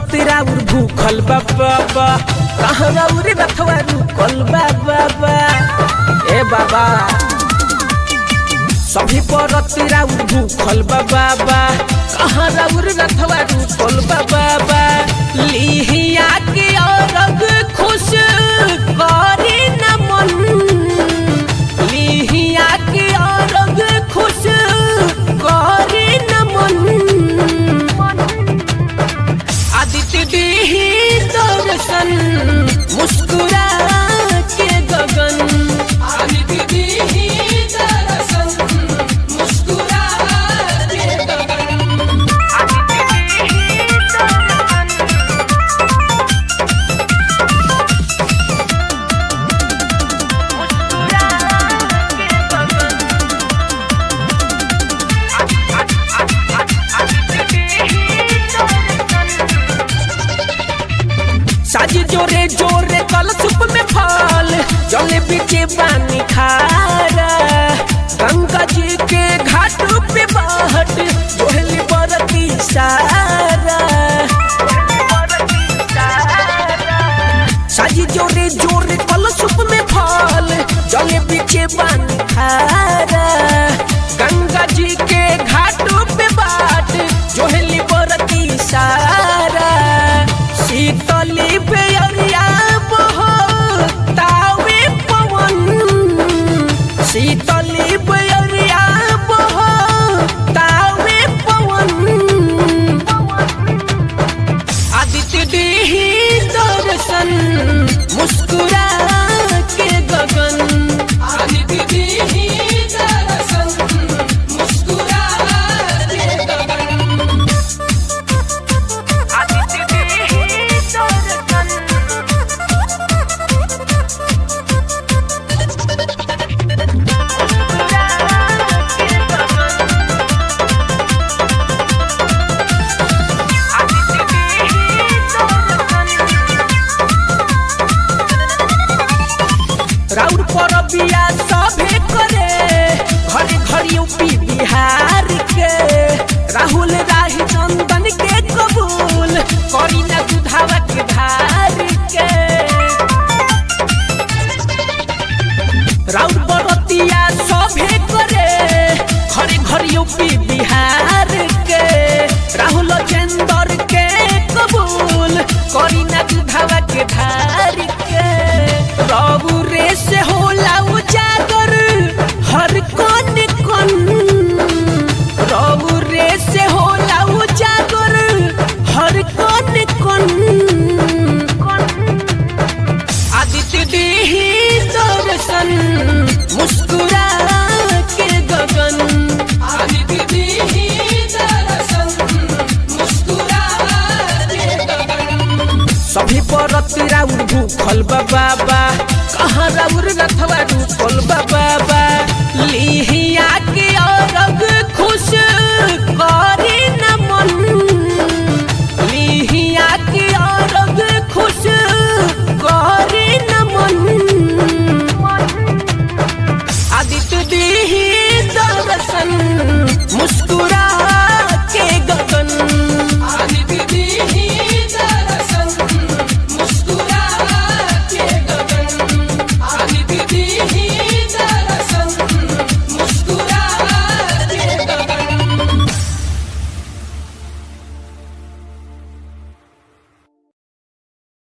राउर भूखल बाबा कहाँ राउर रथवा रुकल बाबा ए बाबा सभी परत राउर भूखल बाबा कहाँ राउर रथवा रुकल बाबा लिहिया के औरग खुश करे न मन लिहिया के औरग खुश करे न मन आदित्य देही दर्शन मुस्कुरा के गगन आदित्य देही दर्शन मुस्कुरा के गगन आदित्य देही दर्शन मुस्कुरा के गगन आदित्य देही दर्शन साजी जोरे जोरे कल सुप में फल जलेबी के पानी खारा गंगा जी के घाट पे बाट जोहली बरती सारा साजी जोरे जोरे कल सुप में फल जलेबी के पानी खारा गंगा जी के घाट पे बाट जोहली बरती सारा शीतली बेअरिया बहो तावे पवन शीतली बेअरिया बहो तावे पवन आदित्य देही दर्शन मुस्कुरा के गगन आदित्य देही दर्शन मुस्कुरा के गगन आदित्य देही दर्शन राउर पर बिया सभे करे घरे घर यूपी बिहार के राहुल राही चंदन के कबूल करी ना दुधावा के धार के राउर बरतिया सभे करे घरे घर यूपी बिहार के राहुल चंदर के कबूल करी ना दुधावा के धार के रबू रे से होला उजागर हर कन कन रबू रे से होला उजागर हर कन कन आदित्य देही दर्शन मुस्कुरा के गगन आदित्य देही दर्शन मुस्कुरा के गगन सभी परत राउर भूखल बाबा कहाँ राउर रथवा रुकल बाबा